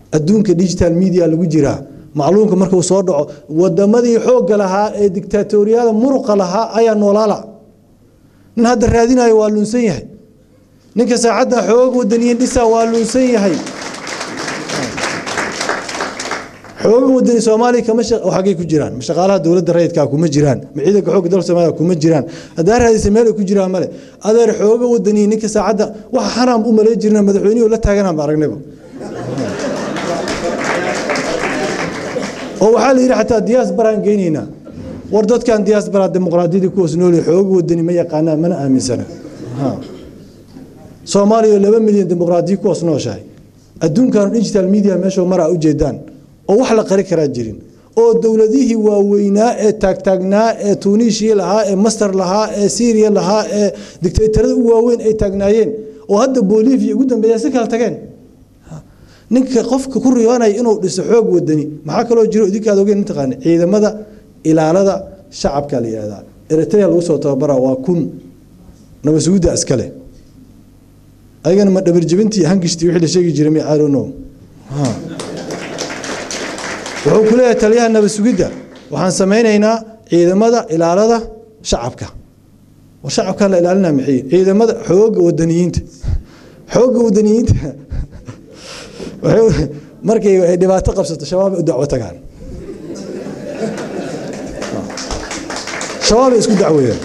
adduunka digital media lagu jiraa macluumka markuu soo dhaco wadamadii xoogga lahaa ee dictatoriyada muruqa lahaa ayaa noolaala nin hadda raadinayo waa lunsan yahay ninka saacadda xoog wadaniyin dhisa waa lunsan yahay xooga wadani soomaaliya kama xaggay ku jiraan ma shaqaalaha dowladda rayidkaa kuma jiraan ma ciidanka xoogga dalka soomaaliya kuma jiraan haddaa raadisa meel ay ku jiraan male adeer xooga wadaniyi ninka saacadda waxa xaraam u malay jirna madaxweynihii la taaganaan ba aragnayba oo waxaa la yidhi xataa diyaasbaraan geynaynaa war dadkan diyaasbara dimuqraadiyadii kuwaas nooli xooga wadani ma yaqaanaan mana aaminsana soomaaliya laba milyan dimuqraadiya kuwaas nooshahay adduunkan digital media meesha maraa ujeedaan oo wax la qari karaa jirin oo dowladihii waaweynaa ee taagtaagnaa ee tunishiya lahaa ee masar lahaa ee syriya lahaa ee dictatorada u waaweyn ay taagnaayeen oo hadda bolivia ugu dambeeya si kala tageen ninka qofka ku riyoonaya inuu dhiso xoog wadani maxaa kaloo jiro idinkaad ogeen mataqaana ciidamada ilaalada shacabka la yihahdaa eritrea lagu soo tababara waa kun nabasuudda iskale ayagana ma dhabarjibintii hangishtii wixii la sheegi jiray mi I don't know wuxuu ku leeyahay taliyaha nabad sugidda waxaan samaynaynaa ciidamada ilaalada shacabka war shacabkaa la ilaalinaa maxay ciidamada xooga wadaniyiinta xooga wadaniyiinta markay ay dhibaato qabsato shabaab u dacwo tagaan shabaab ay isku dacweeyaan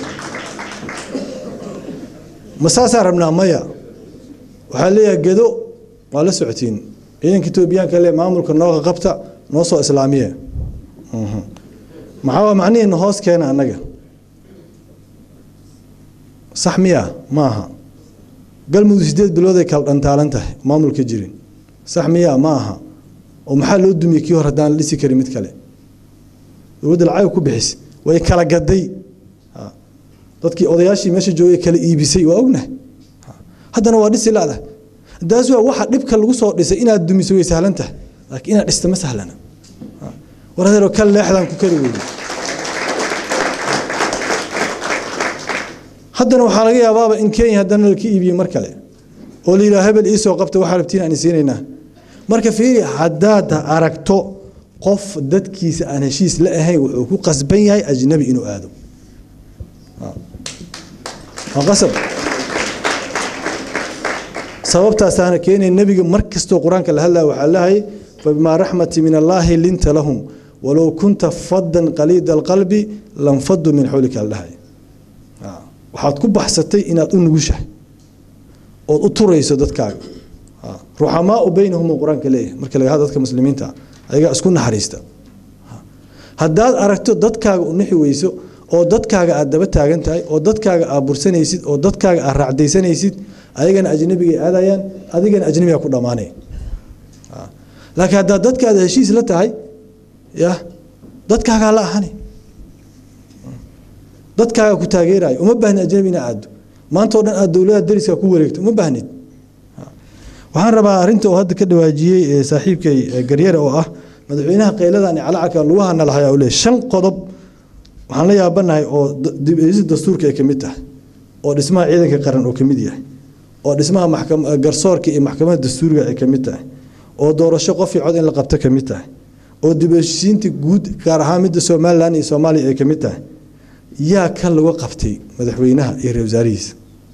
ma saasaa rabnaa maya waxaa leeyahay gedo waa la socotiin ciidanka etoobiyaanka le maamulka nooga qabta noo soo islaamiye maxaa macnihiina hoos keena annaga sax miya ma aha galmudug sideed bilood ay kala dhantaalan tahay maamulka jirin sax miya ma aha oo maxaa loo dumiyey kii hor haddaan la dhisi karin mid kale dowladda lacag ku bixis way kala gaday dadkii odayaashii meesha joogay kala iibisay waa ognahay haddana waa dhisi laada daas waa waxa dhibka lagu soo dhisay inaad dumiso way sahlan tahay laakiin inaad dhista ma sahlana war adeero kal leexdaan ku kari weyday haddana waxaa laga yaabaaba in kenya haddana laka iibiyey mar kale oo la yidhaha hebel iisoo qabta waxaa rabtiin aan siinaynaa marka fiiri haddaad aragto qof dadkiisa aan heshiis la ahayn wuxuu ku qasban yahay ajnabi inuu aado waa qasab sababtaasaana keenay nebiga mar kastoo qur-aanka la hadlaya waxaa lahay fabimaa raxmati min allaahi linta lahum walow kunta fadan qaliida alqalbi lanfaduu min xawlika aldhahay waxaad ku baxsatay inaad u nugushahay ood u turayso dadkaaga ruxamaau baynahum uu qur-aanka leeyahay marka laga hadla dadka muslimiinta ayagaa isku naxariista haddaad aragto dadkaaga u nixi weyso oo dadkaaga aad daba taagan tahay oo dadkaaga aad bursanaysid oo dadkaaga aad raacdaysanaysid ayagana ajnabigay aadayaan adigana ajnabiga ku dhammaanay laakiin haddaad dadkaada heshiis la tahay ya dadkaagaa la ahani dadkaaga ku taageerayo uma baahni ajnabi ina aado maanta o dhan aad dowladaha dariska ku wareegto uma baahnid waxaan rabaa arrinta oo hadda ka dhawaajiyey saaxiibkay garyare oo ah madaxweynaha qayladan calacalka lugahana lahayaa u leeyahy shan qodob waxaan la yaabanahay oo dastuurka ay ka mid tahay oo dhismaha ciidanka qaran oo ka mid yahay oo dhismaha garsoorka iyo maxkamadda dastuuriga ay ka mid tahay oo doorasho qof iyo cod in la qabto ka mid tahay oo dib u heshiisiinta guud gaar ahaan midda somalilan iyo soomaaliya ay ka mid tahay yaa kan lagu qabtay madaxweynaha iyo ra wasaarihiisa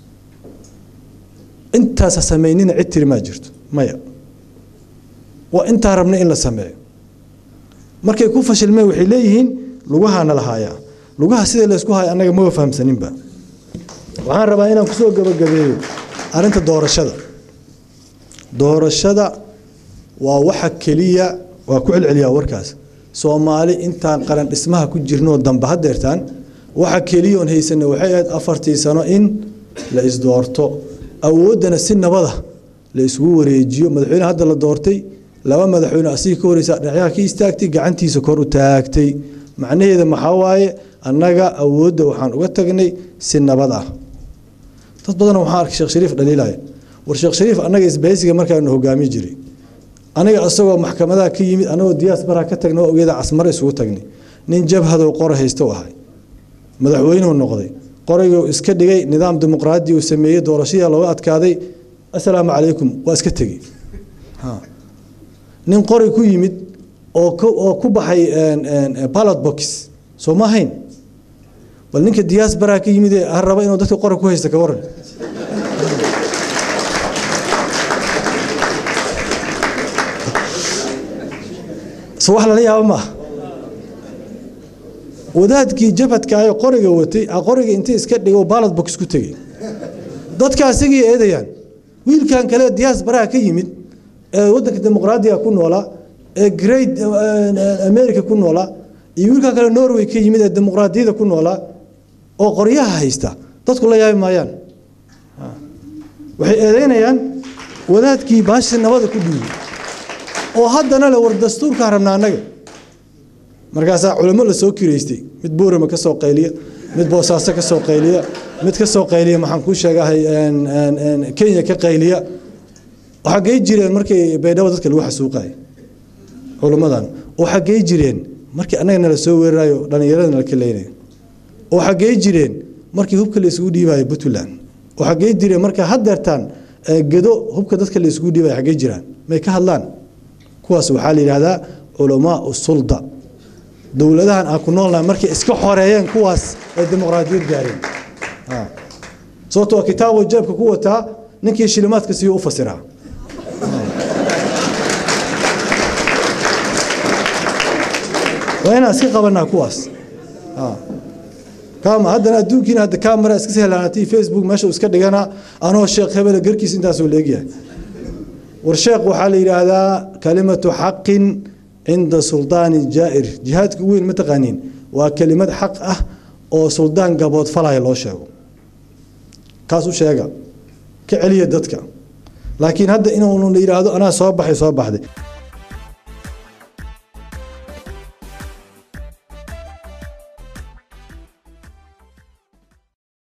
intaasa samaynina cid tiri maa jirto maya waa intaa rabna in la sameeyo markay ku fashilmeen waxay leeyihiin lugahaana lahaayaa lugaha sida laysku haya annaga maba fahamsaninba waxaan rabaa inaan kusoo gabagabeeyo arrinta doorashada doorashada waa waxa keliya waa ku celceliyaa warkaas soomaali intaan qaran dhismaha ku jirnoo dambe hadeertaan waxa keliya oon haysana waxay ahayd afartii sano in la isdoorto awooddana si nabada la isugu wareejiyo madaxweyne hadda la doortay laba madaxweyne asiga ka horeysa dhinacaha ka istaagtay gacantiisa kor u taagtay macnaheeda maxaa waaye annaga awoodda waxaan uga tagnay si nabad ah dad badan waxaan arkay sheekh shariif dhaliilaya war sheekh shariif annaga isbahaysiga markaanu hogaami jiray aniga isagoo maxkamadaha ka yimid anagoo diyaas baraa ka tagna oo iyada casmare isugu tagnay nin jabhadow qora haysta u ahay madaxweynuu noqday qoraygu iska dhigay nidaam dimuqraadi uu sameeyey doorashadii looga adkaaday assalaamu calaykum waa iska tegey nin qori ku yimid oo oo ku baxay ballot box soo ma ahayn bal ninka diaspora ka yimid ee raba inuu dadka qori ku haysta ka waran so wax lala yaabo maaha wadaadkii jabhadka ee qoriga watay qoriga intii iska dhigay ballot box ku tegey dadka asagii eedayaan wiilkan kale diaspora ka yimid ee wadanka dimuqraadiga ku noolaa ee great america ku noolaa iyo wiilkan kale norway ka yimid ee dimuqraadiyada ku noolaa oo qoryaha haysta dadku la yaabi maayaan waxay eedeynayaan wadaadkii baashi nabada ku dhiibay oo haddana le war dastuurkaan rabna annaga markaasaa culamo la soo kireystay mid buurama ka soo qayliya mid boosaaso ka soo qayliya mid ka soo qayliya maxaan kuu sheegahay kenya ka qayliya xaggey jireen markii baydhabo dadka lagu xasuuqayo culummadan oo xaggey jireen markii annaga nala soo weerarayo dhallinyarada nala kaleynayo oo xaggey jireen markii hubka la isugu dhiibayo puntland oo xaggey jireen marka haddeertaan gedo hubka dadka la isugu dhiibayo xaggey jiraan may ka hadlaan kuwaas waxaa la yidhahdaa culamaa sulda dowladahan aan ku noolnahay markay iska xoreeyeen kuwaas ay dimuqraadiyad gaareen sababtoo kitaabo jeebka ku wataa ninkii shilimaadka siyo u fasiraa waa inaan iska qabanaa kuwaas kama haddana adduunkiina hadda kamara iska sehlaanatay facebook meesha iska dhigana anoo sheekh hebele garkiis intaasoo leegyahay war sheekh waxaa la yidhaahdaa kalimatu xaqin cinda suldaani jaa'ir jihaadka weyn ma taqaaniin waa kelimad xaq ah oo suldaan gabood falaya loo sheego kaas u sheega ka celiya dadka laakiin hadda inuu yidhaahdo anaa soo baxay soo baxday